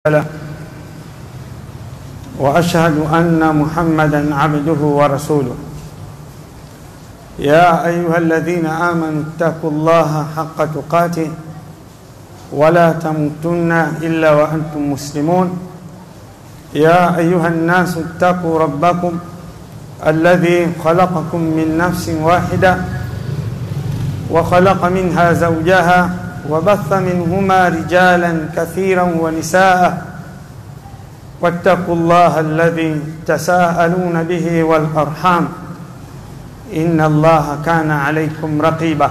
له واشهد ان محمدا عبده ورسوله يا ايها الذين امنوا اتقوا الله حق تقاته ولا تموتن الا وانتم مسلمون يا ايها الناس اتقوا ربكم الذي خلقكم من نفس واحده وخلق منها زوجها وبث منهما رجالا كثيرا ونساء واتقوا الله الذي تساءلون به والارحام ان الله كان عليكم رقيبا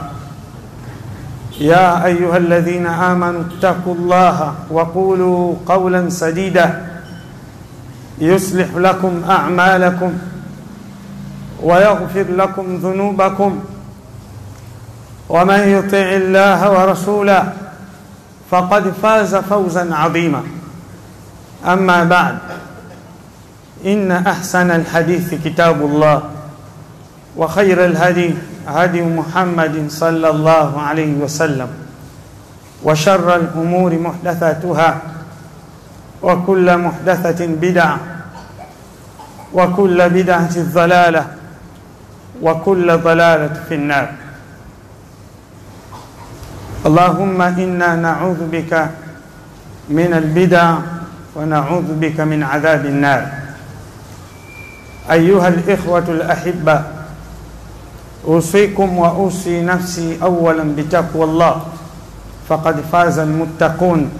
يا ايها الذين امنوا اتقوا الله وقولوا قولا سديدا يصلح لكم اعمالكم ويغفر لكم ذنوبكم ومن يطع الله ورسوله فقد فاز فوزا عظيما اما بعد ان احسن الحديث كتاب الله وخير الهدي هدي محمد صلى الله عليه وسلم وشر الامور محدثاتها وكل محدثه بدعه وكل بدعه ضلاله وكل ضلاله في النار اللهم انا نعوذ بك من البدع ونعوذ بك من عذاب النار ايها الاخوه الاحبه اوصيكم واوصي نفسي اولا بتقوى الله فقد فاز المتقون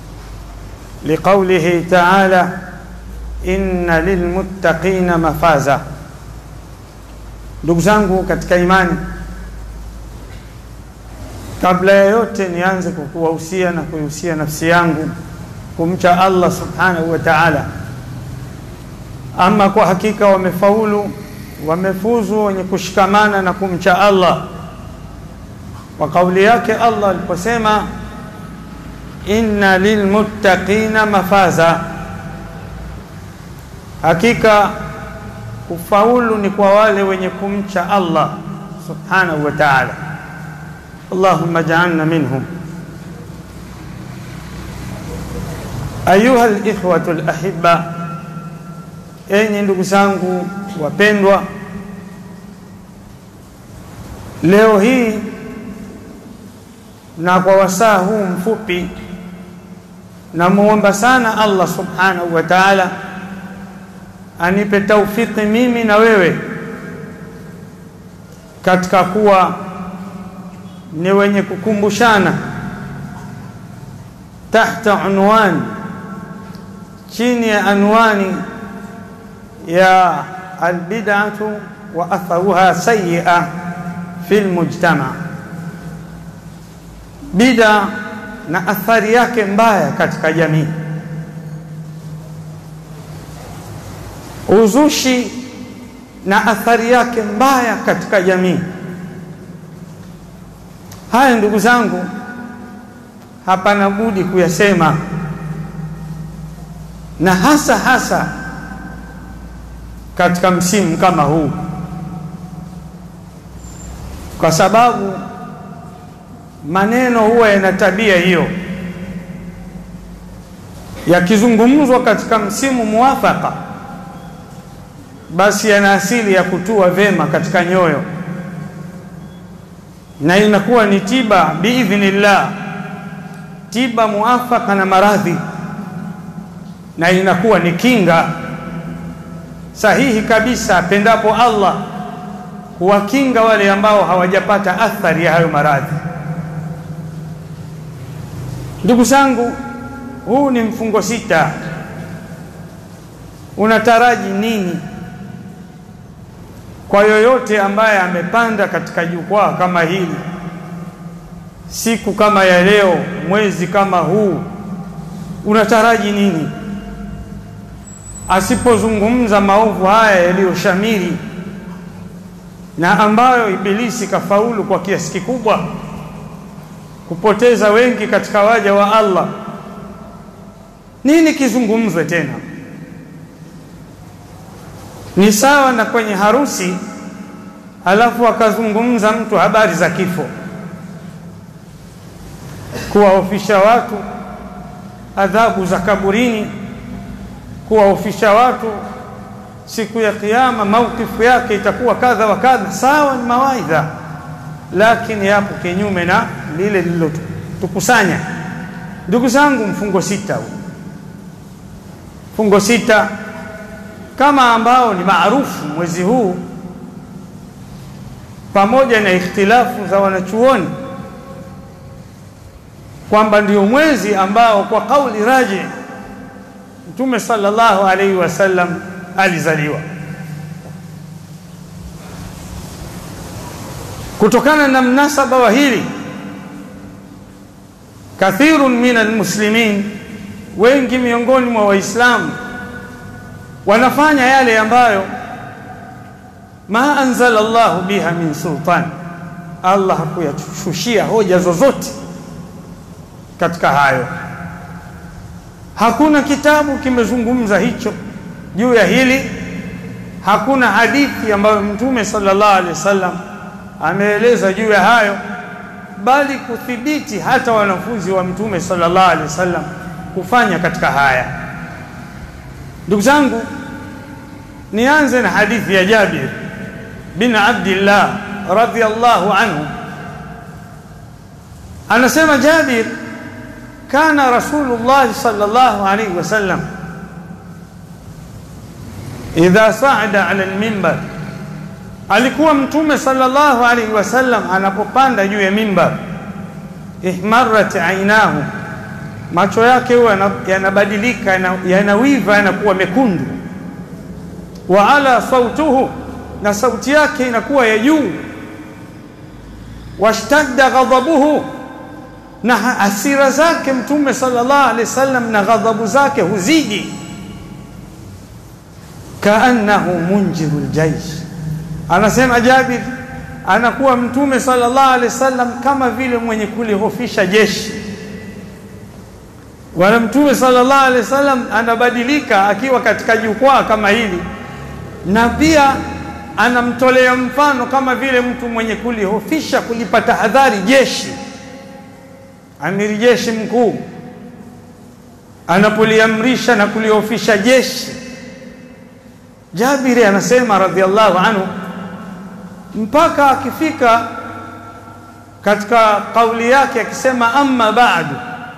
لقوله تعالى ان للمتقين مفازا ndugu zangu katika imani kabla ya yote nianze kwa kuwahusia na kuihusia nafsi yangu kumcha Allah subhanahu wa ta'ala. Ama kwa hakika wamefaulu, wamefuzu wenye kushikamana na kumcha Allah kwa kauli yake Allah aliposema inna lilmuttaqina mafaza, hakika kufaulu ni kwa wale wenye kumcha Allah subhanahu wa ta'ala. اللهم اجعلنا منهم أيها الإخوة الأحبة enyi ndugu zangu wapendwa leo hii na kwa wasaa huu mfupi namuomba sana allah subhanahu wa taala anipe taufiki mimi na wewe katika kuwa ni wenye kukumbushana tahta unwani chini ya anwani ya albid'atu wa atharuha sayyi'a fi lmujtama, bida na athari yake mbaya katika jamii, uzushi na athari yake mbaya katika jamii. Haya ndugu zangu, hapana budi kuyasema, na hasa hasa katika msimu kama huu, kwa sababu maneno huwa yana tabia hiyo, yakizungumzwa katika msimu muwafaka, basi yana asili ya kutua vema katika nyoyo na inakuwa ni tiba biidhnillah, tiba muafaka na maradhi, na inakuwa ni kinga sahihi kabisa, pendapo Allah kuwakinga wale ambao hawajapata athari ya hayo maradhi. Ndugu zangu, huu ni mfungo sita. Unataraji nini kwa yoyote ambaye amepanda katika jukwaa kama hili siku kama ya leo, mwezi kama huu, unataraji nini asipozungumza maovu haya yaliyoshamiri na ambayo Ibilisi kafaulu kwa kiasi kikubwa kupoteza wengi katika waja wa Allah? Nini kizungumzwe tena? Ni sawa na kwenye harusi, alafu akazungumza mtu habari za kifo. kuwaofisha watu adhabu za kaburini kuwaofisha watu siku ya kiyama maukifu yake itakuwa kadha wa kadha sawa ni mawaidha lakini yapo kinyume na lile lililotukusanya ndugu zangu mfungo sita huu mfungo sita kama ambao ni maarufu mwezi huu pamoja na ikhtilafu za wanachuoni kwamba ndio mwezi ambao kwa kauli raji Mtume sallallahu alaihi wasallam alizaliwa. Kutokana na mnasaba wa hili, kathirun min almuslimin, wengi miongoni mwa Waislamu wanafanya yale ambayo ma anzala Allahu biha min sultan, Allah hakuyashushia hoja zozote katika hayo. Hakuna kitabu kimezungumza hicho juu ya hili. Hakuna hadithi ambayo Mtume sallallahu alaihi wasallam ameeleza juu ya hayo, bali kuthibiti hata wanafunzi wa Mtume sallallahu alaihi wasallam kufanya katika haya. Ndugu zangu, nianze na hadithi ya Jabir bin Abdillah radhiyallahu anhu. Anasema Jabir kana Rasulullah sallallahu alayhi wasallam idha saada ala almimbar, alikuwa Mtume sallallahu alayhi wasallam anapopanda juu ya mimbar, ihmarat ainahu, macho yake huwa yanabadilika, yanawiva, yanakuwa mekundu. Wa ala sautuhu, na sauti yake inakuwa ya juu. Washtadda ghadhabuhu na hasira zake Mtume sallallahu alaihi wasallam na ghadhabu zake huzidi. Kaannahu munjiru ljaish, anasema Jabir, anakuwa Mtume sallallahu alaihi wasallam kama vile mwenye kulihofisha jeshi. Wala Mtume sallallahu alaihi wasallam anabadilika akiwa katika jukwaa kama hili, na pia anamtolea mfano kama vile mtu mwenye kulihofisha, kulipa tahadhari jeshi amiri jeshi mkuu anapoliamrisha na kuliofisha jeshi. Jabiri anasema radhiallahu anhu, mpaka akifika katika kauli yake akisema amma ba'du,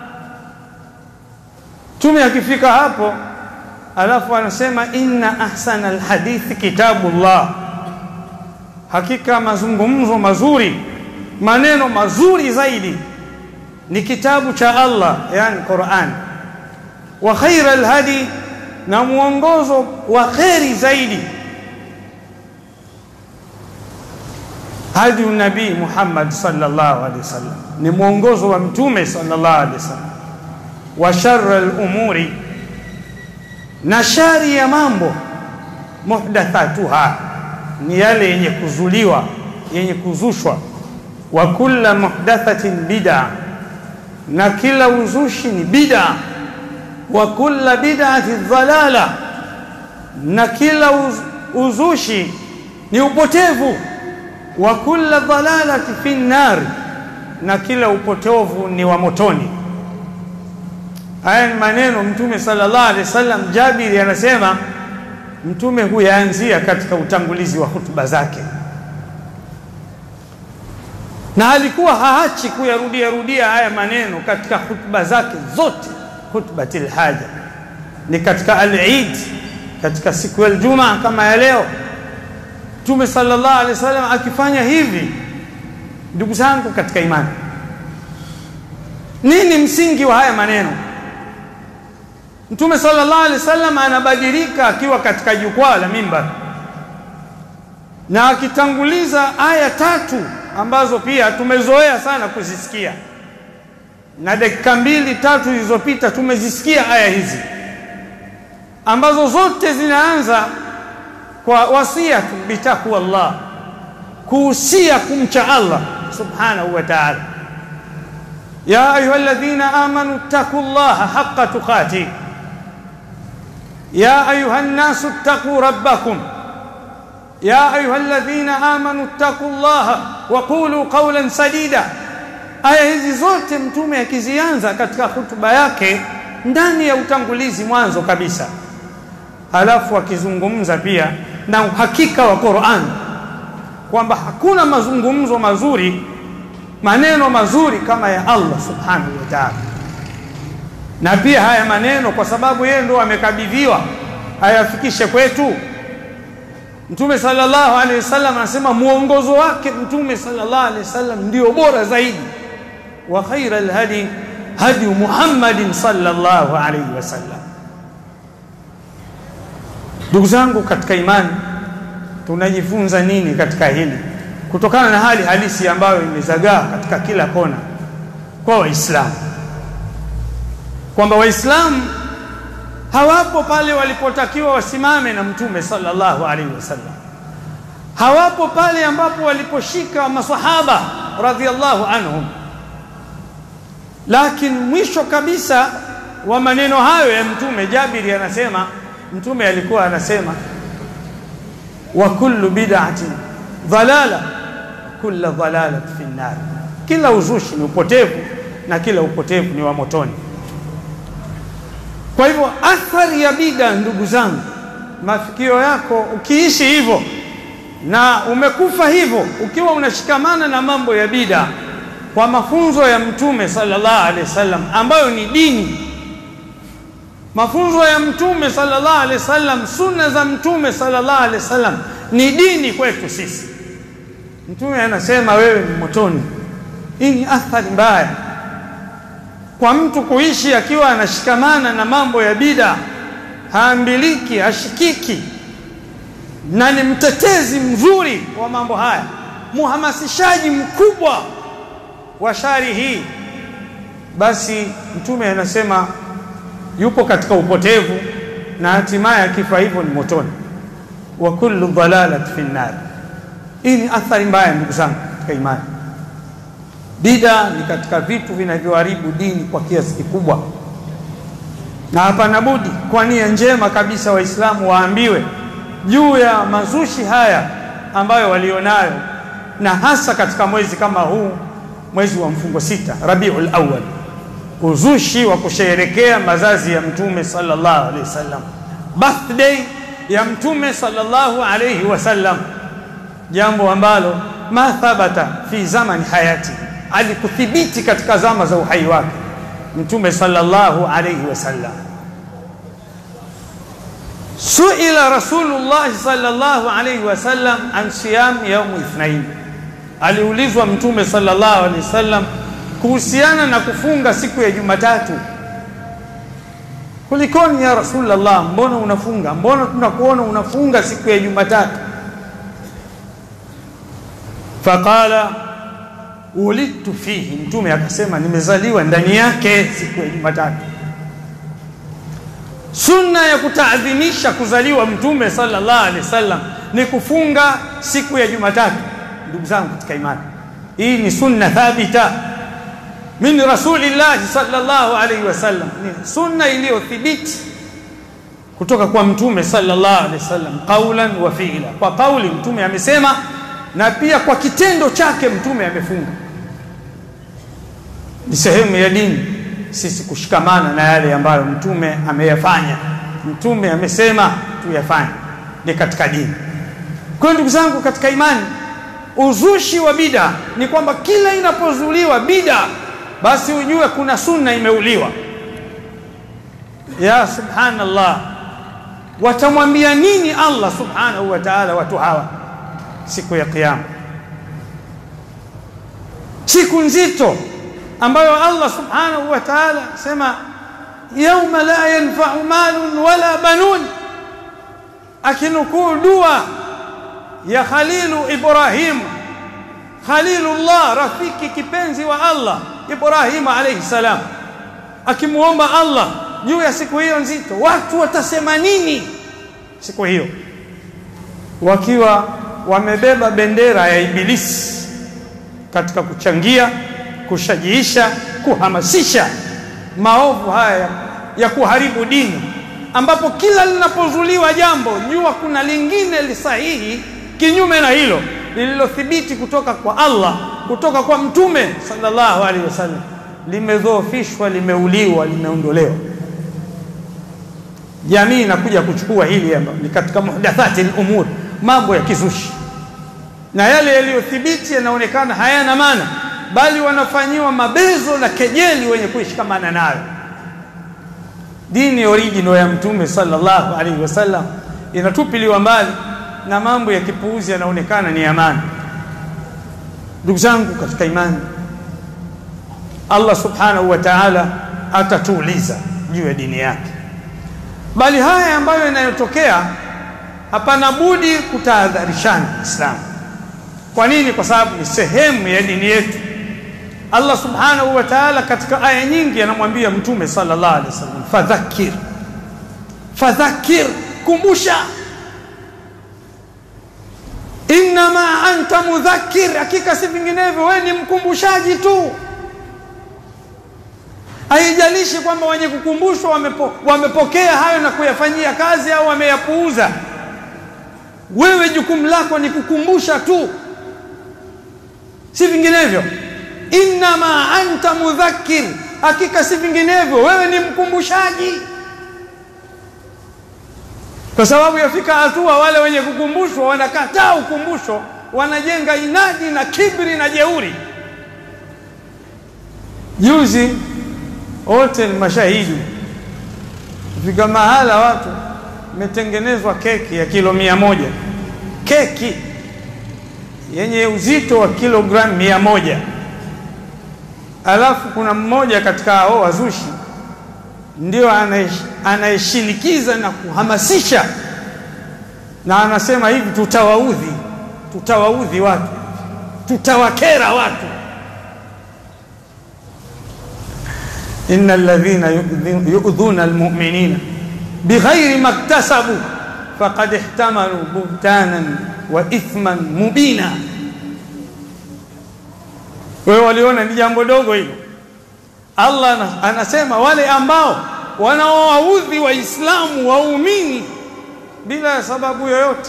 tume akifika hapo, alafu anasema inna ahsana alhadithi kitabullah, hakika mazungumzo mazuri, maneno mazuri zaidi ni kitabu cha Allah yani Qur'an. Wa khaira alhadi, na mwongozo wa kheri zaidi hadi nabii Muhammad sallallahu alaihi wasallam, ni mwongozo wa mtume sallallahu alaihi wasallam. Wa sharra al-umuri, na shari ya mambo muhdathatuha, ni yale yenye kuzuliwa yenye kuzushwa. Wa kulla muhdathatin bid'a na kila uzushi ni bid'a, wa kulla bid'ati dhalala, na kila uz uzushi ni upotevu, wa kulla dhalalati fi nar, na kila upotevu ni wa motoni. Haya ni maneno Mtume sallallahu alaihi wasallam. Jabiri anasema Mtume huyaanzia katika utangulizi wa hutuba zake na alikuwa haachi kuyarudia rudia haya maneno katika hutuba zake zote. Khutbatil haja ni katika al-Eid, katika siku ya Ijumaa kama ya leo, Mtume sallallahu alaihi wasallam akifanya hivi. Ndugu zangu katika imani, nini msingi wa haya maneno? Mtume sallallahu alaihi wasallam anabadilika akiwa katika jukwaa la mimbar na akitanguliza aya tatu ambazo pia tumezoea sana kuzisikia, na dakika mbili tatu zilizopita tumezisikia aya hizi ambazo zote zinaanza kwa wasiyatu bitaqwa Allah, kuhusia kumcha Allah subhanahu wa ta'ala. Ya ayuha alladhina amanu ttaqu llaha haqqa tuqatih ya ayuha nnasu ttaquu rabbakum ya ayuha alladhina amanu ttaqu llaha wa qulu qawlan sadida. Aya hizi zote mtume akizianza katika hutuba yake ndani ya utangulizi mwanzo kabisa halafu akizungumza pia na uhakika wa Qur'an kwamba hakuna mazungumzo mazuri maneno mazuri kama ya Allah subhanahu wa ta'ala na pia haya maneno kwa sababu yeye ndo amekabidhiwa ayafikishe kwetu Mtume sallallahu alaihi wasallam anasema muongozo wake Mtume sallallahu alaihi wasallam ndio bora zaidi wa khaira alhadi hadi Muhammadin sallallahu alaihi wasallam Ndugu zangu katika imani tunajifunza nini katika hili kutokana na hali halisi ambayo imezagaa katika kila kona kwa waislamu kwamba waislamu hawapo pale walipotakiwa wasimame na mtume sallallahu alaihi wasallam hawapo pale ambapo waliposhika masahaba radhiallahu anhum lakini mwisho kabisa wa maneno hayo ya mtume Jabiri anasema mtume alikuwa anasema wa kullu bid'atin dhalala kullu dhalalati fi nar kila uzushi ni upotevu na kila upotevu ni wa motoni kwa hivyo athari ya bida ndugu zangu mafikio yako ukiishi hivyo na umekufa hivyo ukiwa unashikamana na mambo ya bida kwa mafunzo ya mtume sallallahu alaihi wasallam ambayo ni dini mafunzo ya mtume sallallahu alaihi wasallam sunna za mtume sallallahu alaihi wasallam ni dini kwetu sisi mtume anasema wewe ni motoni hii ni athari mbaya kwa mtu kuishi akiwa anashikamana na mambo ya bida haambiliki hashikiki na ni mtetezi mzuri wa mambo haya muhamasishaji mkubwa wa shari hii basi mtume anasema yupo katika upotevu na hatimaye akifa hivyo ni motoni wa kullu dhalalat fi nar hii ni athari mbaya ndugu zangu katika imani bida ni katika vitu vinavyoharibu dini kwa kiasi kikubwa na hapana budi kwa nia njema kabisa waislamu waambiwe juu ya mazushi haya ambayo walionayo na hasa katika mwezi kama huu mwezi wa mfungo sita Rabiul Awwal uzushi wa kusherekea mazazi ya mtume sallallahu alaihi wasallam birthday ya mtume sallallahu alaihi wasallam jambo ambalo ma thabata fi zamani hayati alikuthibiti katika zama za uhai wake mtume sallallahu alaihi wasallam suila rasulullah sallallahu alaihi wasallam an siyam yaum ithnain aliulizwa mtume sallallahu alaihi wasallam kuhusiana na kufunga siku ya Jumatatu kulikoni ya rasulullah mbona unafunga mbona tunakuona unafunga siku ya Jumatatu faqala ulidtu fihi mtume akasema nimezaliwa ndani yake siku ya Jumatatu sunna ya kutaadhimisha kuzaliwa mtume sallallahu alaihi wasallam ni kufunga siku ya Jumatatu ndugu zangu katika imani hii ni sunna thabita min rasulillah sallallahu alaihi wasallam ni sunna iliyothibiti kutoka kwa mtume sallallahu alaihi wasallam qaulan wa fi'la kwa kauli mtume amesema na pia kwa kitendo chake mtume amefunga ni sehemu ya dini sisi kushikamana na yale ambayo mtume ameyafanya mtume amesema tuyafanye ni katika dini kwa ndugu zangu katika imani uzushi wa bida ni kwamba kila inapozuliwa bida basi ujue kuna sunna imeuliwa ya subhanallah watamwambia nini Allah subhanahu wa ta'ala watu hawa siku ya kiyama siku nzito ambayo Allah subhanahu wa ta'ala sema yauma la yanfa'u malun wala banun akinukuu dua ya Khalilu Ibrahim Khalilullah rafiki kipenzi wa Allah Ibrahim alayhi salam akimuomba Allah juu ya siku hiyo nzito watu watasema nini siku hiyo wakiwa wamebeba bendera ya ibilisi katika kuchangia kushajiisha kuhamasisha maovu haya ya kuharibu dini ambapo kila linapozuliwa jambo jua kuna lingine lisahihi kinyume na hilo lililothibiti kutoka kwa Allah kutoka kwa mtume sallallahu alaihi wasallam limedhoofishwa limeuliwa limeondolewa jamii inakuja kuchukua hili ambayo ni katika muhdathati al-umur mambo ya kizushi na yale yaliyothibiti yanaonekana hayana maana bali wanafanyiwa mabezo na kejeli wenye kuishikamana nayo dini original ya mtume sallallahu alaihi wasallam inatupiliwa mbali na mambo ya kipuuzi yanaonekana ni amani ndugu zangu katika imani Allah subhanahu wa ta'ala atatuuliza juu ya dini yake bali haya ambayo yanayotokea hapana budi kutahadharishana Islam kwa nini kwa sababu ni sehemu ya dini yetu Allah subhanahu wa ta'ala katika aya nyingi anamwambia mtume sallallahu alaihi wasallam fadhakir fadhakir kumbusha inma anta mudhakkir hakika si vinginevyo wewe ni mkumbushaji tu haijalishi kwamba wenye kukumbushwa wamepo, wamepokea hayo na kuyafanyia kazi au wameyapuuza wewe jukumu lako ni kukumbusha tu si vinginevyo inma anta mudhakkir hakika si vinginevyo wewe ni mkumbushaji kwa sababu yafika hatua wale wenye kukumbushwa wanakataa ukumbusho wanajenga inadi na kibri na jeuri juzi wote ni mashahidi fika mahala watu imetengenezwa keki ya kilo mia moja keki yenye uzito wa kilogramu mia moja alafu kuna mmoja katika hao wazushi ndio anayeshinikiza na kuhamasisha na anasema hivi tutawaudhi tutawaudhi watu tutawakera watu إن الذين يؤذون المؤمنين بغير ما اكتسبوا فقد احتملوا بهتانا وإثما مبينا wewe waliona ni jambo dogo hilo Allah anasema wale ambao wanaowaudhi waislamu waumini bila sababu yoyote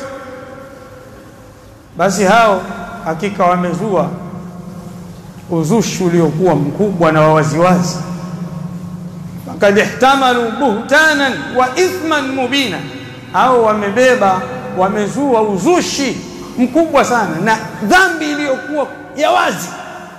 basi hao hakika wamezua uzushi uliokuwa mkubwa na wawaziwazi fakad ihtamalu buhtanan wa ithman mubina au wamebeba wamezua uzushi mkubwa sana na dhambi iliyokuwa ya wazi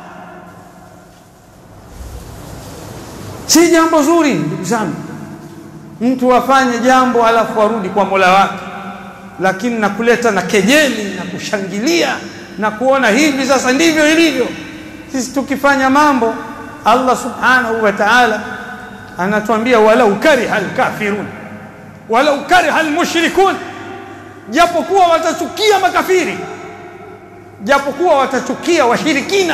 si jambo zuri ndugu zangu mtu afanye jambo alafu arudi kwa Mola wake lakini na kuleta na kejeli na kushangilia na kuona hivi sasa ndivyo ilivyo sisi tukifanya mambo Allah subhanahu wa ta'ala anatuambia walau kariha alkafirun walau kariha almushrikun japokuwa watachukia makafiri japokuwa watachukia washirikina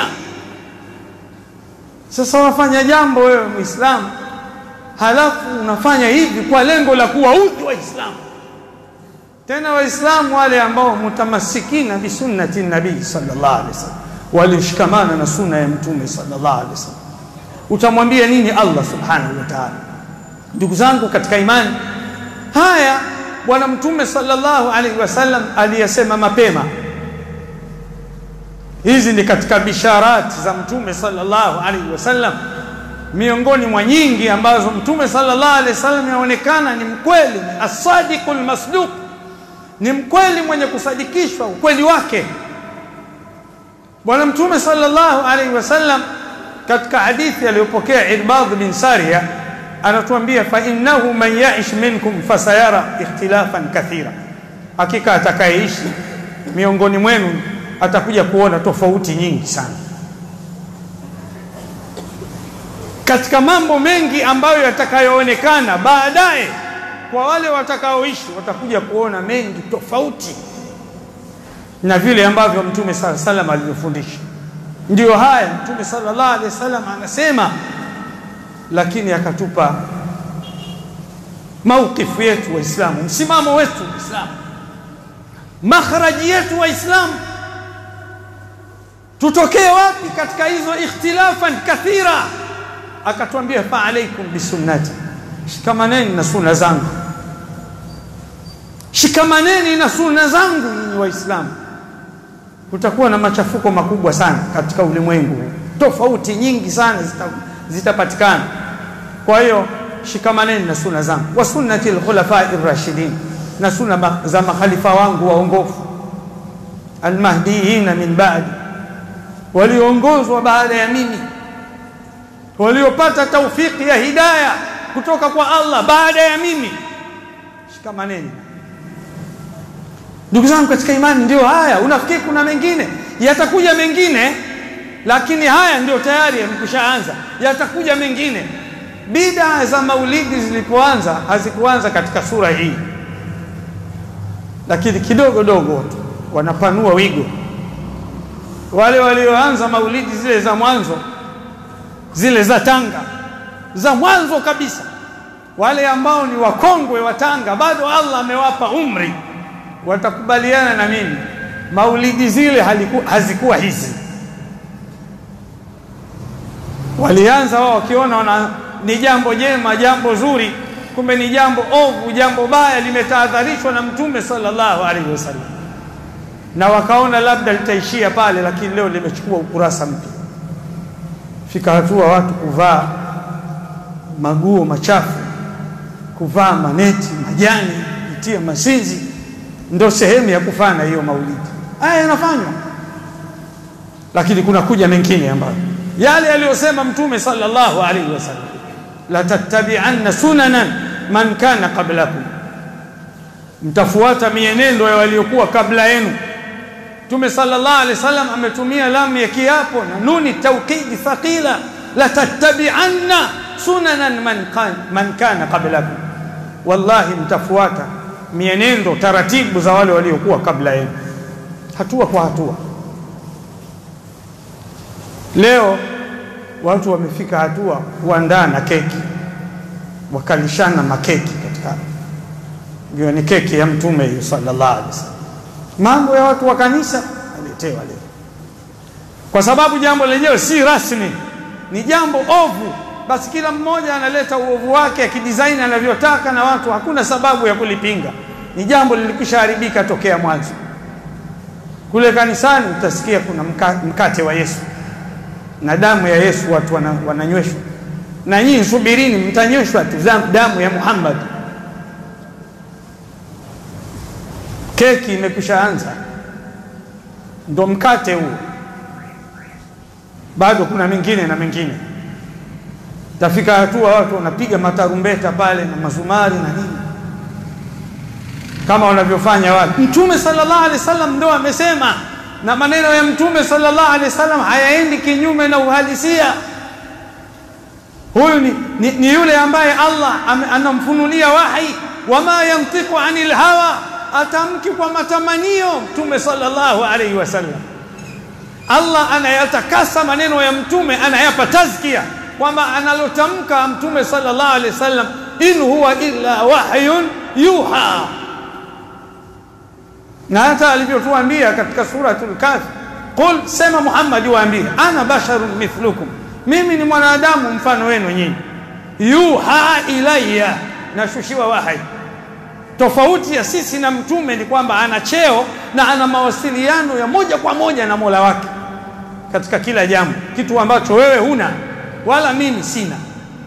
sasa wafanya jambo wewe muislamu halafu unafanya hivi kwa lengo la kuwaudhi waislamu tena waislamu wale ambao mutamassikina bi sunnati nabii sallallahu alaihi wasallam walishikamana na sunna ya mtume sallallahu alaihi wasallam utamwambia nini Allah subhanahu wa ta'ala ndugu zangu katika imani haya bwana mtume sallallahu alaihi wasallam aliyasema mapema hizi ni katika bisharati za mtume sallallahu alaihi wasallam miongoni mwa nyingi ambazo mtume sallallahu alaihi wasallam yaonekana ni mkweli as-sadiqul masduq ni mkweli mwenye kusadikishwa ukweli wake bwana mtume sallallahu alaihi wasallam katika hadithi aliyopokea Irbad bin Sariya anatuambia fa innahu man ya'ish minkum fasayara ikhtilafan kathira hakika atakayeishi miongoni mwenu atakuja kuona tofauti nyingi sana katika mambo mengi ambayo yatakayoonekana baadaye kwa wale watakaoishi watakuja kuona mengi tofauti na vile ambavyo mtume sala salam alivyofundisha ndiyo haya mtume sallallahu alaihi wasallam anasema lakini akatupa maukifu yetu waislamu msimamo wetu waislamu makhraji yetu waislamu tutokee wapi katika hizo ikhtilafan kathira akatwambia fa alaikum bisunnati shikamaneni na sunna zangu shikamaneni na sunna zangu nyinyi waislamu kutakuwa na machafuko makubwa sana katika ulimwengu tofauti nyingi sana zitapatikana zita kwa hiyo shikamaneni na suna zangu wa sunnati alkhulafai rashidin na suna za makhalifa wangu waongofu almahdiyina min ba'di walioongozwa baada ya mimi waliopata taufiki ya hidaya kutoka kwa Allah baada ya mimi shikamaneni ndugu zangu katika imani ndio haya unafikiri kuna mengine yatakuja mengine lakini haya ndio tayari yamekwishaanza yatakuja mengine bid'a za maulidi zilipoanza hazikuanza katika sura hii lakini kidogo dogo tu wanapanua wigo wale walioanza maulidi zile za mwanzo zile za Tanga za mwanzo kabisa wale ambao ni wakongwe wa Tanga bado Allah amewapa umri watakubaliana na mimi maulidi zile haliku, hazikuwa hizi walianza wao wakiona wana ni jambo jema jambo zuri kumbe ni jambo ovu jambo baya limetahadharishwa na mtume sallallahu alaihi wasallam na wakaona labda litaishia pale lakini leo limechukua ukurasa mpya fika hatua watu kuvaa maguo machafu kuvaa maneti majani kutia masinzi ndio sehemu ya kufanya hiyo maulidi haya yanafanywa lakini kuna kuja mengine ambayo yale aliyosema mtume sallallahu alaihi wasallam la tattabi'anna sunanan man kana qablakum mtafuata mienendo ya waliokuwa kabla yenu Mtume sallallahu alaihi wasallam ametumia lamu ya kiapo na nuni tawkidi thaqila la tattabi'anna sunanan man kan, man kana qablakum wallahi mtafuata mienendo taratibu za wale waliokuwa kabla yenu hatua kwa hatua leo watu wamefika hatua kuandaa na keki wakalishana makeki katika hiyo ni keki ya mtume hiyo sallallahu alaihi wasallam mambo ya watu wa kanisa aletewa leo kwa sababu jambo lenyewe si rasmi ni jambo ovu basi kila mmoja analeta uovu wake akidesign anavyotaka na watu hakuna sababu ya kulipinga ni jambo lilikwishaharibika tokea mwanzo kule kanisani utasikia kuna mka, mkate wa Yesu na damu ya Yesu watu wana, wananyweshwa na nyinyi subirini mtanyweshwa tu damu ya Muhammad keki imekwishaanza ndo mkate huo bado kuna mengine na mengine tafika hatua watu wanapiga matarumbeta pale na mazumari na nini kama wanavyofanya watu mtume sallallahu alaihi wasallam ndo amesema na maneno ya mtume sallallahu alaihi wasallam hayaendi kinyume na uhalisia huyu ni, ni, ni yule ambaye Allah anamfunulia wahi wama yantiqu anil hawa atamki kwa matamanio mtume sallallahu alaihi wasallam Allah anayatakasa maneno ya mtume anayapa tazkia kwamba analotamka mtume sallallahu alaihi wasallam in huwa illa wahyun yuha na hata alivyotuambia katika suratul kafi qul sema Muhammad waambie ana basharun mithlukum mimi ni mwanadamu mfano wenu nyinyi yuha ilayya nashushiwa wahi tofauti ya sisi na mtume ni kwamba ana cheo na ana mawasiliano ya moja kwa moja na Mola wake katika kila jambo kitu ambacho wewe huna wala mimi sina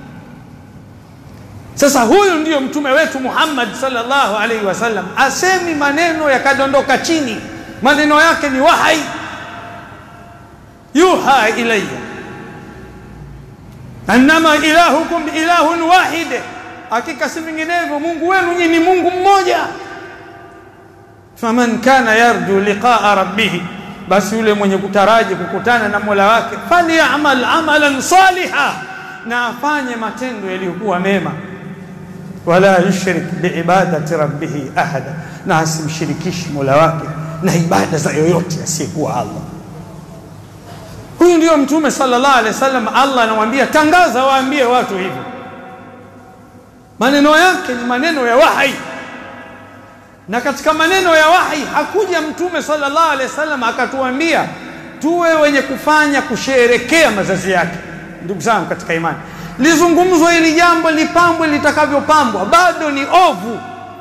sasa huyu ndiyo mtume wetu Muhammad sallallahu alaihi wasallam asemi maneno yakadondoka chini maneno yake ni wahai yuha ilayya annama ilahukum ilahun wahid hakika si vinginevyo Mungu wenu nyinyi ni Mungu mmoja faman kana yarju liqaa rabbih basi yule mwenye kutaraji kukutana na Mola wake falyamal amalan saliha na afanye matendo yaliyokuwa mema wala yushrik biibadati rabbih ahada na asimshirikishi Mola wake na ibada za yoyote asiyekuwa Allah huyu ndio mtume sallallahu alaihi wasallam Allah anamwambia tangaza waambie watu hivyo maneno yake ni maneno ya wahi na katika maneno ya wahi hakuja mtume sallallahu alaihi wasallam akatuambia tuwe wenye kufanya kusherekea mazazi yake ndugu zangu katika imani lizungumzwe hili jambo lipambwe litakavyopambwa bado ni ovu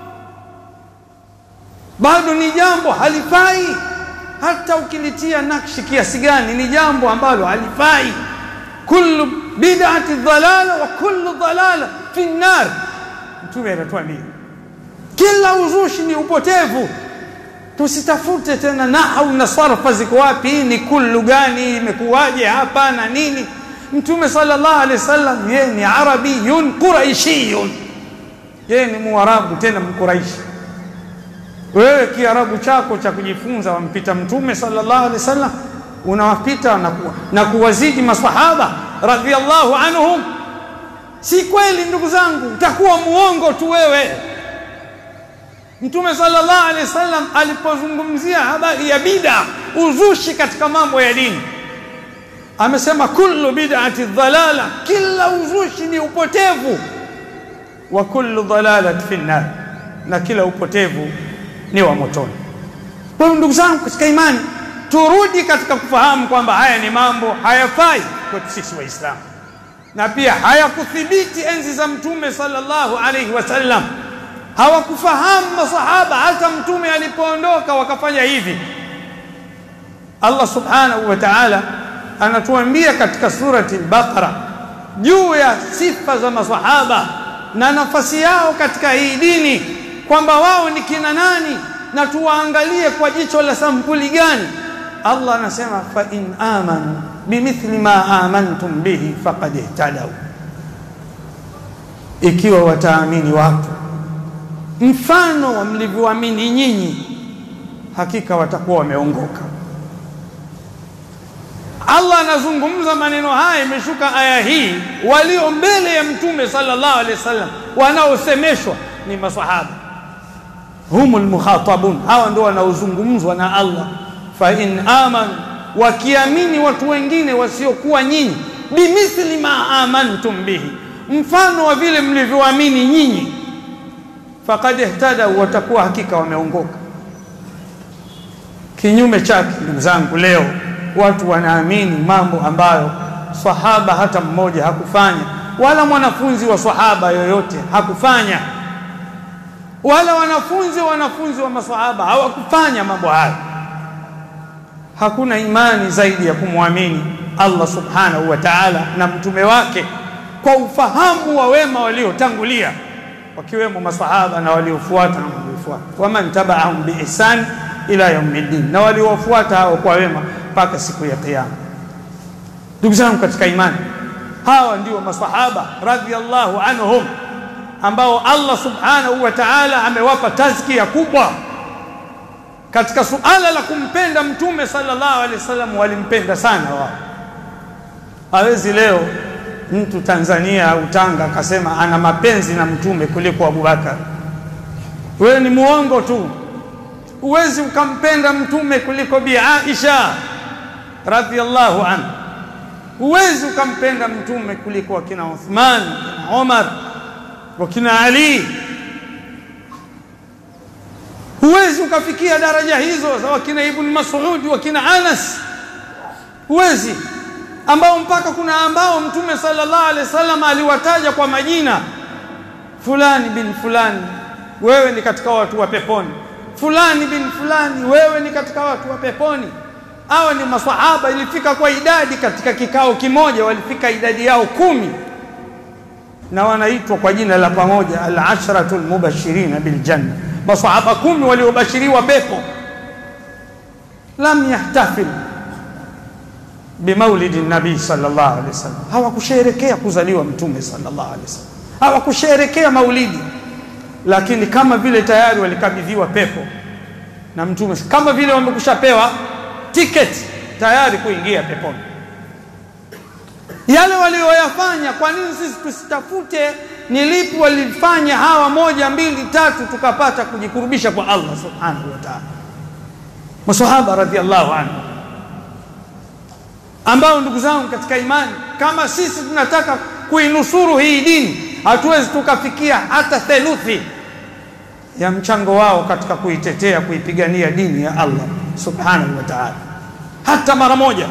bado ni jambo halifai hata ukilitia nakshi kiasi gani ni jambo ambalo halifai kullu bid'ati dhalala wa kullu dhalala fi nar mtume anatuambia kila uzushi ni upotevu tusitafute tena nahau na sarfa ziko wapi ni kullu gani imekuwaje hapa na nini mtume sallallahu alaihi wasallam yeye ni arabiyun quraishiyun yeye ni muarabu tena mkuraishi wewe kiarabu chako cha kujifunza wampita mtume sallallahu alaihi wasallam unawapita na, ku, na kuwazidi masahaba radhiallahu anhum si kweli ndugu zangu utakuwa muongo tu wewe mtume sallallahu alaihi wasallam alipozungumzia habari ya bid'a uzushi katika mambo ya dini amesema kullu bid'ati dhalala kila uzushi ni upotevu wa kullu dhalalati fi nar na kila upotevu ni wa motoni kwa ndugu zangu katika imani turudi katika kufahamu kwamba haya ni mambo hayafai kwetu sisi waislamu na pia hayakuthibiti enzi za mtume sallallahu alaihi wasallam hawakufahamu masahaba hata mtume alipoondoka wakafanya hivi Allah subhanahu wa ta'ala anatuambia katika surati al-Baqara juu ya sifa za masahaba na nafasi yao katika hii dini kwamba wao ni kina nani na tuwaangalie kwa jicho la sampuli gani Allah anasema fa in amanu bimithli ma amantum bihi faqad ihtadaw ikiwa wataamini watu mfano wa mlivyoamini nyinyi hakika watakuwa wameongoka Allah anazungumza maneno haya imeshuka aya hii walio mbele ya mtume sallallahu alaihi wasallam wanaosemeshwa ni masahaba humul mukhatabun hawa ndio wanaozungumzwa na Allah fa in amanu wakiamini watu wengine wasiokuwa nyinyi bimithli ma amantum bihi mfano wa vile mlivyoamini nyinyi faqad ihtada watakuwa hakika wameongoka kinyume chake ndugu zangu leo watu wanaamini mambo ambayo sahaba hata mmoja hakufanya wala mwanafunzi wa sahaba yoyote hakufanya wala wanafunzi wanafunzi wa masahaba hawakufanya mambo haya hakuna imani zaidi ya kumwamini Allah subhanahu wa ta'ala na mtume wake kwa ufahamu wa wema waliotangulia wakiwemo masahaba na waliofuata na waliofuata waman tabaahum biihsan ila yaumiddin na waliofuata hao kwa wema mpaka siku ya kiyama ndugu zangu katika imani hawa ndio masahaba radhiallahu anhum ambao Allah subhanahu wa ta'ala amewapa tazkia kubwa katika suala la kumpenda mtume sallallahu alaihi wasallam walimpenda sana wao hawezi leo mtu Tanzania au Tanga akasema ana mapenzi na mtume kuliko Abubakar wewe ni muongo tu huwezi ukampenda mtume kuliko bi Aisha radhiallahu anha huwezi ukampenda mtume kuliko wakina Uthman wakina Umar wakina Ali huwezi ukafikia daraja hizo za wakina Ibn Mas'ud wakina Anas huwezi ambao mpaka kuna ambao mtume sallallahu alaihi wasallam aliwataja kwa majina fulani bin fulani wewe ni katika watu wa peponi fulani bin fulani wewe ni katika watu wa peponi hawa ni maswahaba ilifika kwa idadi katika kikao kimoja walifika idadi yao kumi na wanaitwa kwa jina la pamoja al-ashratul mubashirin bil janna maswahaba kumi waliobashiriwa pepo lam yahtafil bimaulidi nabii sallallahu alaihi wasallam hawakusherekea kuzaliwa mtume sallallahu alaihi wasallam hawakusherekea maulidi lakini kama vile tayari walikabidhiwa pepo na mtume kama vile wamekushapewa tiketi tayari kuingia peponi yale walioyafanya kwa nini sisi tusitafute ni lipi walifanya hawa moja mbili tatu tukapata kujikurubisha kwa Allah subhanahu wa ta'ala masahaba radhiallahu anhu ambao ndugu zangu katika imani kama sisi tunataka kuinusuru hii dini hatuwezi tukafikia hata theluthi ya mchango wao katika kuitetea kuipigania dini ya Allah subhanahu wa ta'ala hata mara moja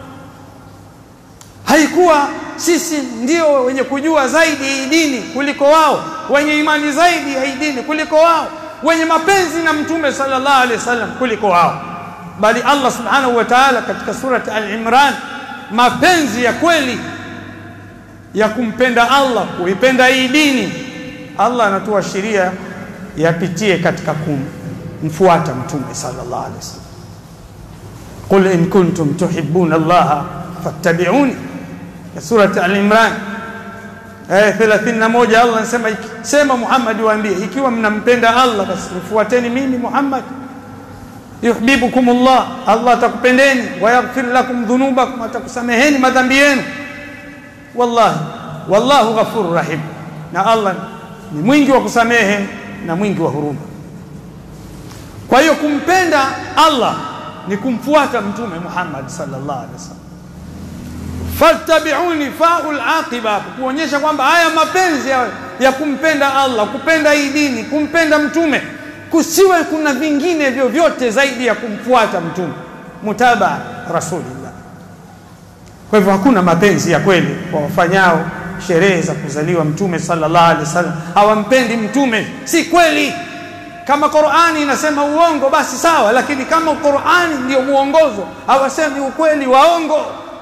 haikuwa sisi ndio wenye kujua zaidi hii dini kuliko wao wenye imani zaidi ya hii dini kuliko wao wenye mapenzi na mtume sallallahu alaihi wasallam kuliko wao bali Allah subhanahu wa ta'ala katika surati al-Imran mapenzi ya kweli ya kumpenda Allah, kuipenda hii dini, Allah anatoa sheria yapitie katika kumfuata Mtume sallallahu alaihi wasallam. Qul in kuntum tuhibbuna Allaha fattabi'uni, ya surati Al-Imran aya 31. Allah anasema sema, Muhammad, waambie ikiwa mnampenda Allah basi nifuateni mimi Muhammad yuhibbukum Allah, Allah atakupendeni, wayaghfir lakum dhunubakum, atakusameheni madhambi yenu. Wallahi, wallahu ghafurur rahim, na Allah ni mwingi wa kusamehe na mwingi wa huruma. Kwa hiyo kumpenda Allah ni kumfuata Mtume Muhammad sallallahu alaihi wasallam. Fattabi'uni faul aqiba, kuonyesha kwamba haya mapenzi ya, ya kumpenda Allah, kupenda hii dini, kumpenda mtume kusiwe kuna vingine vyovyote zaidi ya kumfuata mtume, mutabaa rasulillah. Kwa hivyo hakuna mapenzi ya kweli kwa wafanyao sherehe za kuzaliwa mtume sallallahu alaihi wasallam, hawampendi mtume. Si kweli. Kama Qur'ani inasema uongo basi sawa, lakini kama Qur'ani ndio muongozo, hawasemi ukweli, waongo.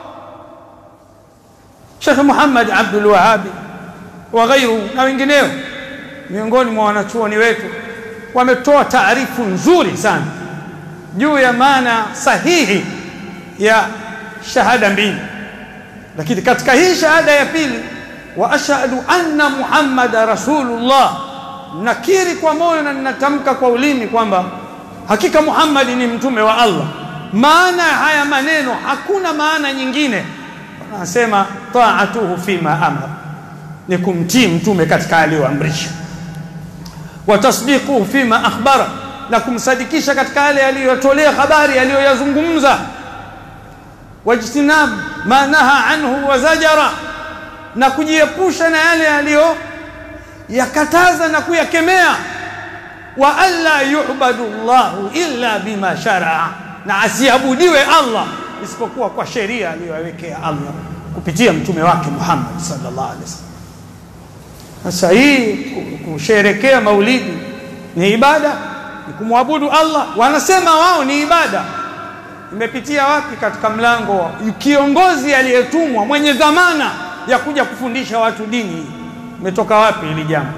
Sheikh Muhammad Abdul Wahhabi wa ghairu na wengineo miongoni mwa wanachuoni wetu wametoa taarifu nzuri sana juu ya maana sahihi ya shahada mbili, lakini katika hii shahada ya pili, wa ashhadu anna muhammada rasulullah, nakiri kwa moyo na ninatamka kwa ulimi kwamba hakika Muhammad ni mtume wa Allah. Maana ya haya maneno hakuna maana nyingine, wanasema taatuhu fima amara, ni kumtii mtume katika aliyoamrisha wa tasdiquhu fima akhbara, na kumsadikisha katika yale aliyotolea habari aliyoyazungumza. Wajtinab ma naha anhu wa zajara, na kujiepusha na yale aliyoyakataza na kuyakemea. Wa alla yu'badu Allahu illa bima sharaa, na asiabudiwe Allah isipokuwa kwa sheria aliyowekea Allah kupitia mtume wake Muhammad sallallahu alaihi wasallam. Sasa hii kusherekea maulidi ni ibada, ni kumwabudu Allah. Wanasema wao ni ibada. Imepitia wapi katika mlango wa kiongozi aliyetumwa mwenye dhamana ya kuja kufundisha watu dini? Imetoka wapi hili jambo?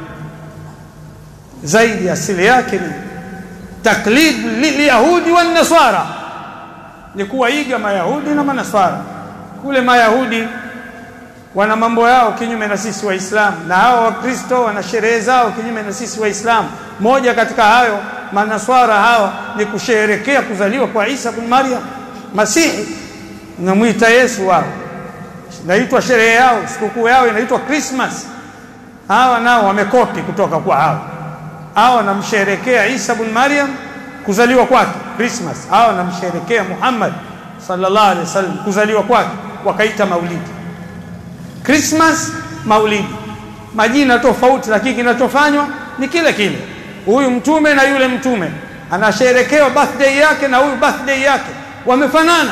Zaidi asili yake ni taklid lilyahudi wan nasara, ni kuwaiga mayahudi na manaswara. Kule mayahudi wana mambo yao kinyume na sisi Waislamu, na hao Wakristo wana sherehe zao kinyume na sisi Waislamu. Moja katika hayo manaswara hawa ni kusherekea kuzaliwa kwa Isa bin Maryam Masihi, namwita Yesu wao, naitwa sherehe yao, sikukuu yao inaitwa Christmas. Hawa nao wamekopi kutoka kwa hao. Hawa wanamsherekea Isa bin Maryam kuzaliwa kwake Christmas, hawa wanamsherekea Muhammad sallallahu alaihi wasallam kuzaliwa kwake, wakaita maulidi Christmas, maulidi, majina tofauti, lakini kinachofanywa ni kile kile. Huyu mtume na yule mtume anasherekewa birthday yake na huyu birthday yake, wamefanana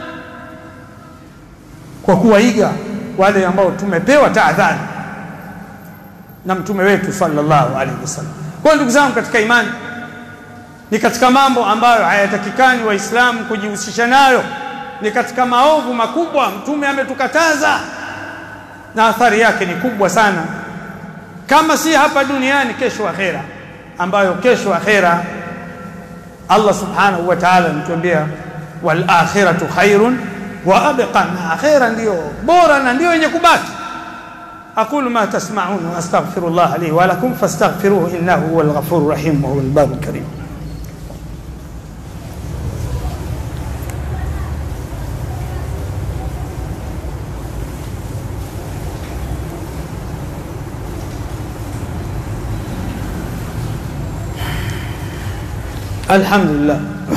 kwa kuwaiga wale ambao tumepewa tahadhari na mtume wetu sallallahu alaihi wasallam. Kwa ndugu zangu katika imani, ni katika mambo ambayo hayatakikani Waislamu kujihusisha nayo, ni katika maovu makubwa. Mtume ametukataza na athari yake ni kubwa sana, kama si hapa duniani, kesho akhera, ambayo kesho akhera Allah subhanahu wa ta'ala anatuambia wal akhiratu khairun wa abqa, na akhera ndiyo bora na ndiyo yenye kubaki. aqulu ma tasma'un wa astaghfirullah li wa lakum fastaghfiruhu innahu huwal ghafurur rahim wa huwal barul karim. الحمد لله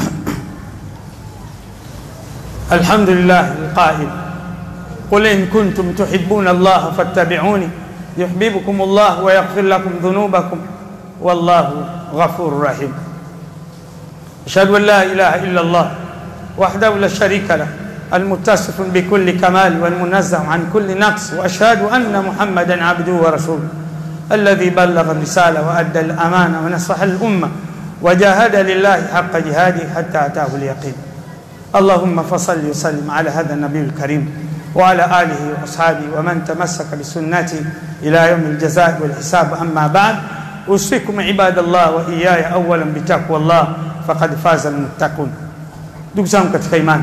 الحمد لله القائل قل إن كنتم تحبون الله فاتبعوني يحببكم الله ويغفر لكم ذنوبكم والله غفور رحيم أشهد أن لا إله إلا الله وحده لا شريك له المتصف بكل كمال والمنزه عن كل نقص وأشهد أن محمدا عبده ورسوله الذي بلغ الرسالة وأدى الأمانة ونصح الأمة وجاهد لله حق جهاده حتى أتاه اليقين اللهم فصل وسلم على هذا النبي الكريم وعلى آله وأصحابه ومن تمسك بسنتي إلى يوم الجزاء والحساب أما بعد أوصيكم عباد الله وإياي أولا بتقوى الله فقد فاز المتقون ndugu zangu katika imani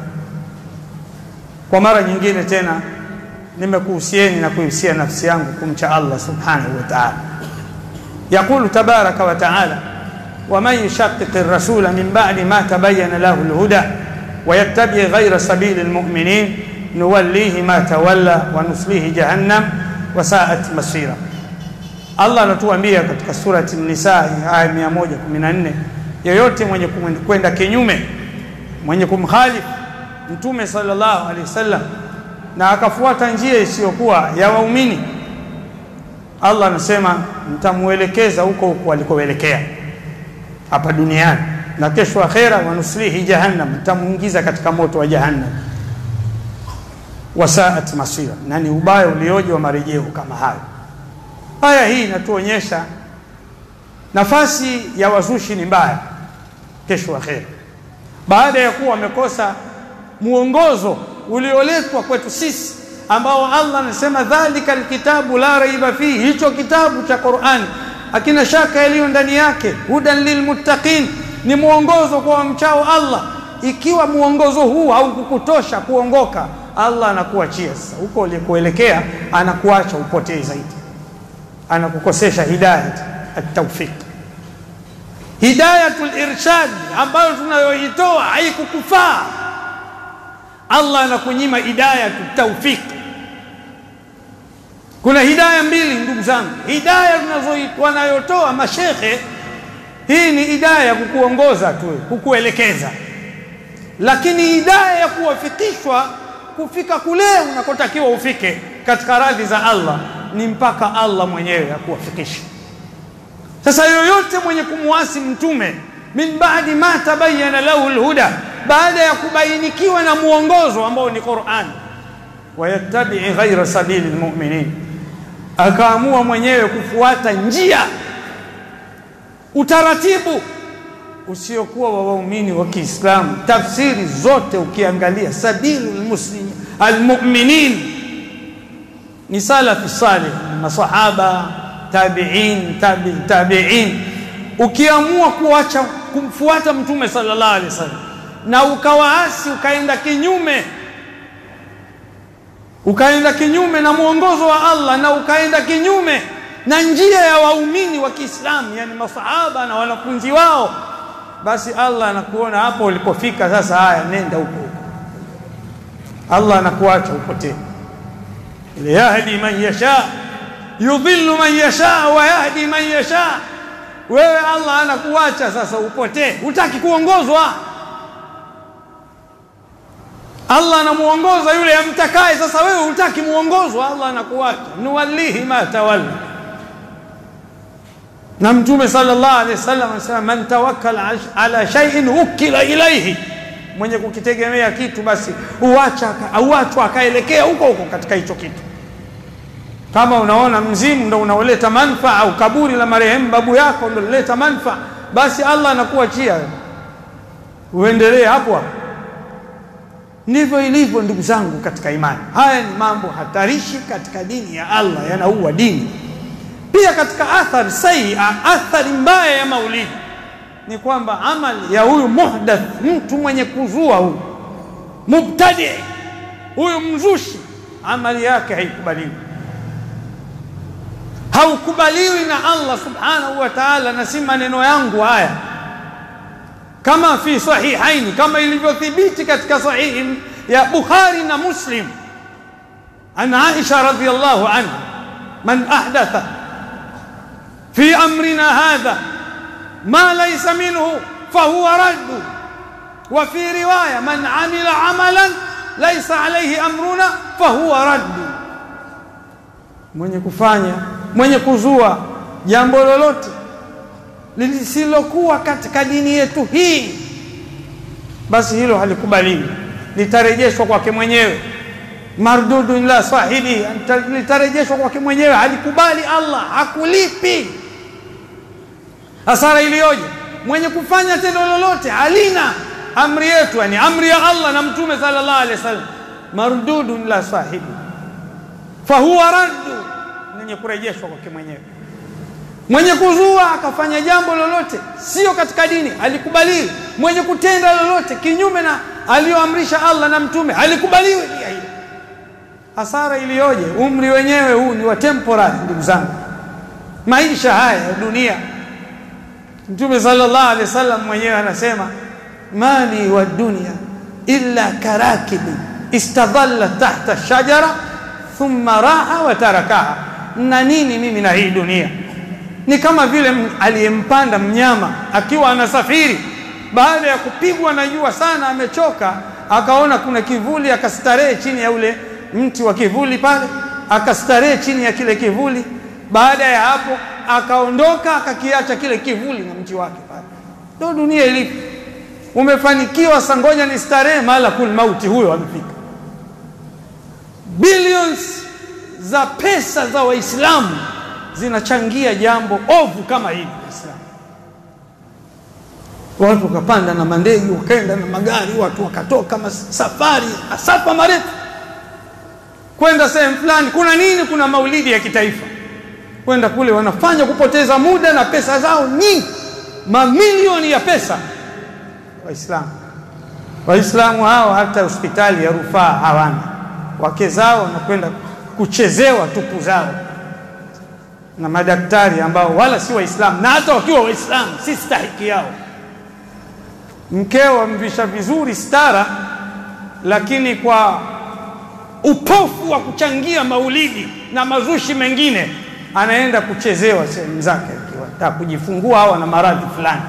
kwa mara nyingine tena nimekuhusieni na kuhusia nafsi yangu kumcha Allah subhanahu wa ta'ala يقول تبارك وتعالى ومن يشقق الرسول من بعد ما تبين له الهدى ويتبع غير سبيل المؤمنين نوليه ما تولى ونصليه جهنم وساءت مصيرا Allah anatuambia katika surati Nisa aya 114 yoyote mwenye kwenda kinyume mwenye kumkhalifu mtume sallallahu alaihi wasallam na akafuata njia isiyokuwa ya waumini Allah anasema mtamuelekeza huko huko alikoelekea hapa duniani na kesho akhera wanuslihi jahannam mtamuingiza katika moto wa jahannam wasaat masira na ni ubaya ulioje wa marejeo kama hayo aya hii inatuonyesha nafasi ya wazushi ni mbaya kesho akhera baada ya kuwa wamekosa muongozo ulioletwa kwetu sisi ambao Allah anasema dhalika alkitabu la raiba fihi hicho kitabu cha Qur'an hakina shaka yaliyo ndani yake hudan lilmuttaqin ni muongozo kwa wamchao Allah ikiwa muongozo huu haukukutosha kuongoka Allah anakuachia sasa huko ulikoelekea anakuacha upotee zaidi anakukosesha hidayat at-tawfiq hidayatul irshad ambayo tunayoitoa haikukufaa Allah anakunyima hidayatut tawfiq kuna hidaya mbili ndugu zangu hidaya wanayotoa mashekhe hii ni hidaya ya kukuongoza tu kukuelekeza lakini hidaya ya kuwafikishwa kufika kule unakotakiwa ufike katika radhi za Allah ni mpaka Allah mwenyewe akuwafikisha sasa yoyote mwenye kumwasi mtume min baadi ma tabayyana lahu alhuda baada ya kubainikiwa na muongozo ambao ni Qur'an wayattabi ghaira sabili almu'minin akaamua mwenyewe kufuata njia utaratibu usiokuwa wa waumini wa Kiislamu tafsiri zote ukiangalia sabilul muslim almu'minin ni salafi salih masahaba tabi'in tabi tabi'in ukiamua kuacha kumfuata mtume sallallahu alaihi wasallam na ukawaasi ukaenda kinyume ukaenda kinyume na mwongozo wa Allah na ukaenda kinyume na njia ya waumini wa Kiislamu yani masahaba na wanafunzi wao basi Allah anakuona hapo ulipofika sasa haya nenda huko huko Allah anakuacha upotee yahdi man yasha yudhillu man yasha wa yahdi man yasha wewe Allah anakuacha sasa upotee hutaki kuongozwa Allah anamuongoza yule amtakaye sasa wewe hutaki muongozwa Allah anakuacha nuwallihi ma tawalla na mtume sallallahu alaihi wasallam anasema man tawakkala ala shay'in wukila ilayhi mwenye kukitegemea kitu basi uacha auachwa akaelekea huko huko katika hicho kitu kama unaona mzimu ndo unaoleta manfaa au kaburi la marehemu babu yako ndo lileta manfaa basi Allah anakuachia uendelee hapo hapo ndivyo ilivyo ndugu zangu katika imani haya ni mambo hatarishi katika dini ya Allah yanaua dini pia katika athari sayi athari mbaya ya maulidi ni kwamba amali ya huyu muhdath mtu mwenye kuzua huyu mubtadi huyu mzushi amali yake haikubaliwi haukubaliwi na Allah subhanahu wa ta'ala na si maneno yangu haya kama fi sahihaini kama ilivyothibiti katika sahihi ya Bukhari na Muslim an Aisha radhiyallahu anha man ahdatha fi amrina hadha ma laysa minhu fahuwa raddu wa fi riwaya man amila amalan laysa alayhi amruna fahuwa raddu mwenye kufanya mwenye kuzua jambo lolote lisilokuwa katika dini yetu hii basi hilo halikubaliwi litarejeshwa kwake mwenyewe mardudun la sahibi litarejeshwa kwake mwenyewe halikubali Allah hakulipi hasara iliyoje mwenye kufanya tendo lolote halina amri yetu yani amri ya Allah na mtume sallallahu alaihi wasallam mardudun la sahibi fahuwa raddu, mwenye kurejeshwa kwake mwenyewe. Mwenye kuzua akafanya jambo lolote sio katika dini alikubaliwi. Mwenye kutenda lolote kinyume na aliyoamrisha Allah na Mtume alikubaliwi pia hilo. Hasara iliyoje! Umri wenyewe huu ni wa temporary, ndugu zangu, maisha haya ya dunia. Mtume sallallahu alaihi wasallam mwenyewe anasema mali wa dunia illa karakibi istadhalla tahta shajara thumma raha wa tarakaha, na nini mimi na hii dunia? Ni kama vile aliyempanda mnyama akiwa anasafiri, baada ya kupigwa na jua sana, amechoka, akaona kuna kivuli, akastarehe chini ya ule mti wa kivuli pale, akastarehe chini ya kile kivuli. Baada ya hapo, akaondoka, akakiacha kile kivuli na mti wake pale. Ndio dunia ilivyo. Umefanikiwa, sangoja ni starehe, malakul mauti huyo amefika. Billions za pesa za Waislamu zinachangia jambo ovu kama hili. Waislamu watu wakapanda na mandege, wakaenda na magari, watu wakatoka safari masafa marefu kwenda sehemu fulani. Kuna nini? Kuna maulidi ya kitaifa. Kwenda kule wanafanya kupoteza muda na pesa zao nyingi, mamilioni ya pesa. Waislamu Waislamu hao hata hospitali ya rufaa hawana, wake zao wanakwenda kuchezewa tupu zao na madaktari ambao wala si Waislamu, na hata wakiwa Waislamu si stahiki yao. Mkeo amvisha vizuri stara, lakini kwa upofu wa kuchangia maulidi na mazushi mengine anaenda kuchezewa sehemu zake, akiwa kujifungua au ana maradhi fulani.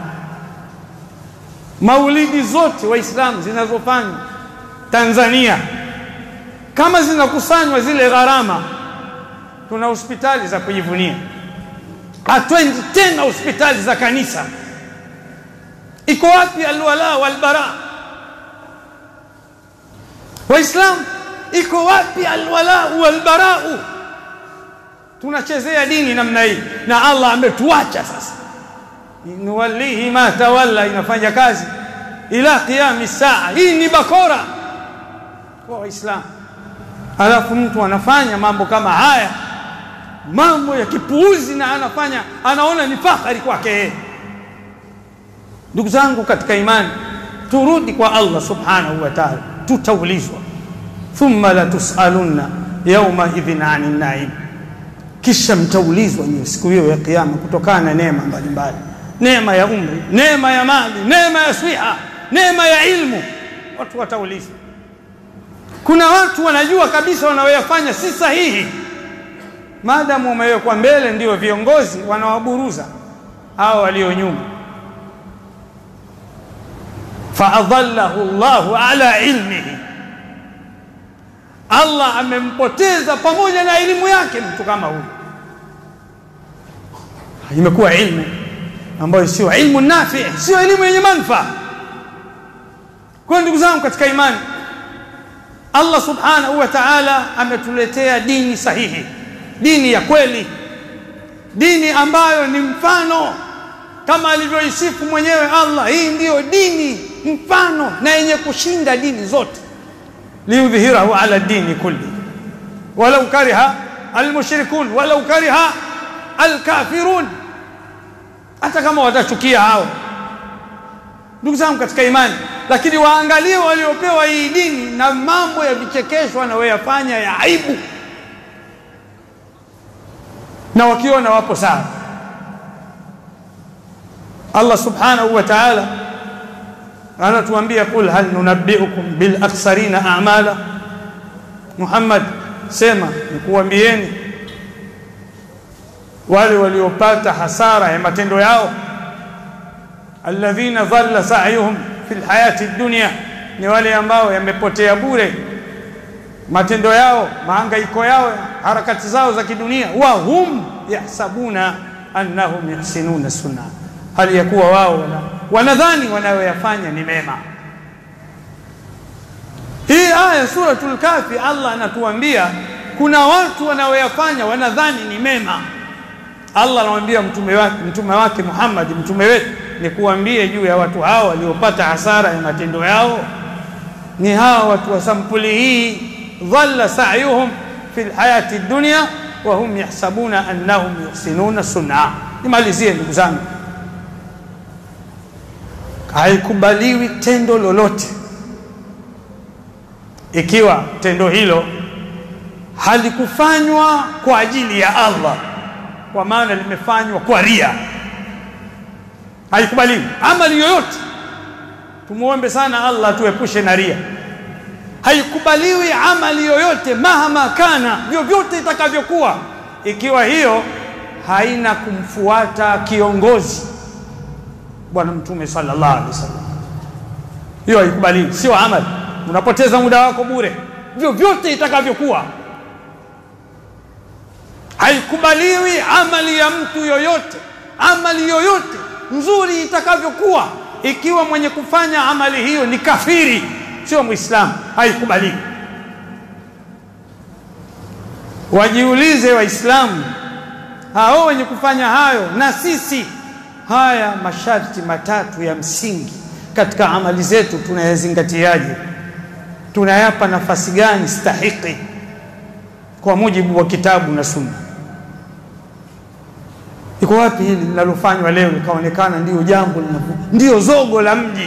Maulidi zote Waislamu zinazofanywa Tanzania, kama zinakusanywa zile gharama tuna hospitali za kujivunia, hatwendi tena hospitali za kanisa. Iko wapi alwala walbara? Waislamu, iko wapi alwala walbarau? Tunachezea dini namna hii, na Allah ametuacha sasa. nuwallihi ma tawalla, inafanya kazi ila qiyami saa. Hii ni bakora kwa Waislamu. Halafu mtu anafanya mambo kama haya mambo ya kipuuzi na anafanya anaona ni fahari kwake yeye. Ndugu zangu katika imani, turudi kwa Allah subhanahu wa ta'ala, tutaulizwa. Thumma la tusalunna yauma idhin anin naim, kisha mtaulizwa ni siku hiyo ya Kiyama kutokana na neema mbalimbali, neema ya umri, neema ya mali, neema ya siha, neema ya ilmu. Watu wataulizwa. Kuna watu wanajua kabisa wanayoyafanya si sahihi maadamu wamewekwa mbele, ndio viongozi wanawaburuza hao walio nyuma. faadhallahu Allahu ala ilmihi, Allah amempoteza pamoja na elimu yake mtu kama huyu. Imekuwa ilmu ambayo sio ilmu nafi, sio elimu yenye manufaa. Kwa ndugu zangu katika imani, Allah subhanahu wa ta'ala ametuletea dini sahihi dini ya kweli, dini ambayo ni mfano kama alivyoisifu mwenyewe Allah. Hii ndiyo dini mfano na yenye kushinda dini zote, liudhhirahu ala dini kulli walau kariha almushrikun walau kariha alkafirun, hata kama watachukia hao. Ndugu zangu katika imani, lakini waangalie waliopewa hii dini na mambo ya vichekesho wanayoyafanya ya aibu na wakiona wapo sawa. Allah subhanahu wa ta'ala anatuambia qul hal nunabbiukum bil akhsarina a'mala, Muhammad sema nikuambieni wale waliopata hasara ya matendo yao, alladhina dhalla sa'yuhum fil hayati dunya, ni wale ambao yamepotea bure matendo yao, mahangaiko yao, harakati zao za kidunia. wa hum yahsabuna annahum yuhsinuna sunna, hali ya kuwa wao wanadhani wanayoyafanya ni mema. Hii aya Suratul Kafi, Allah anatuambia kuna watu wanaoyafanya wanadhani ni mema. Allah anamwambia mtume wake, mtume wake Muhammad, mtume wetu, ni kuambie juu ya watu hao waliopata hasara ya matendo yao ni hawa watu wa sampuli hii dhalla sa'yuhum fi lhayati dunya wa hum yahsabuna annahum yuhsinuna sun'a nimalizie ndugu zangu haikubaliwi tendo lolote ikiwa tendo hilo halikufanywa kwa ajili ya Allah kwa maana limefanywa kwa ria haikubaliwi amali yoyote tumuombe sana Allah tuepushe na ria haikubaliwi amali yoyote mahama kana vyovyote itakavyokuwa ikiwa hiyo haina kumfuata kiongozi bwana mtume sallallahu alaihi wasallam hiyo haikubaliwi sio amali unapoteza muda wako bure vyovyote itakavyokuwa haikubaliwi amali ya mtu yoyote amali yoyote nzuri itakavyokuwa ikiwa mwenye kufanya amali hiyo ni kafiri sio muislamu haikubaliwi wajiulize waislamu hao wenye kufanya hayo na sisi haya masharti matatu ya msingi katika amali zetu tunayazingatiaje tunayapa nafasi gani stahiki kwa mujibu wa kitabu na sunna iko wapi hili linalofanywa leo likaonekana ndiyo jambo ndiyo zogo la mji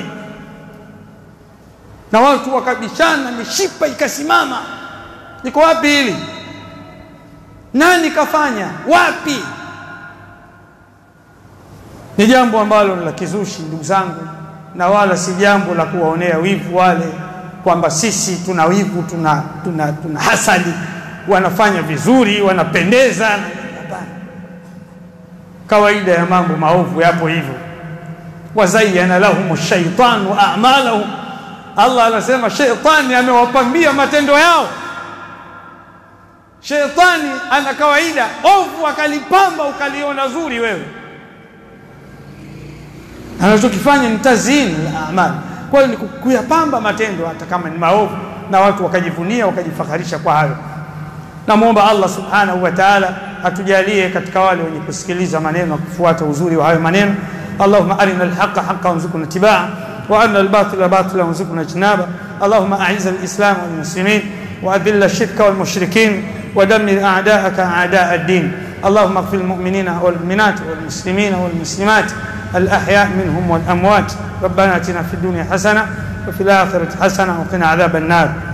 na watu wakabishana mishipa ikasimama iko wapi hili nani kafanya wapi ni jambo ambalo la kizushi ndugu zangu na wala si jambo la kuwaonea wivu wale kwamba sisi tuna wivu tuna, tuna, tuna hasadi wanafanya vizuri wanapendeza hapana kawaida ya mambo maovu yapo hivyo wazayyana lahum shaitanu a'malahum Allah anasema sheitani amewapambia matendo yao sheitani ana kawaida ovu akalipamba ukaliona zuri wewe anachokifanya ni tazini la amali kwa hiyo ni kuyapamba matendo hata kama ni maovu na watu wakajivunia wakajifakharisha kwa hayo namwomba Allah subhanahu wa ta'ala atujalie katika wale wenye kusikiliza maneno na kufuata uzuri wa hayo maneno Allahumma arina alhaqa haqqan warzuqna ittibaa wa arina albatila batila warzuqna ijtinaba Allahumma a'izz alislam wal muslimin wa adhill ash-shirka wal mushrikin ودمر أعداءك أعداء الدين اللهم اغفر المؤمنين والمؤمنات والمسلمين والمسلمات الأحياء منهم والأموات ربنا اتنا في الدنيا حسنة وفي الآخرة حسنة وقنا عذاب النار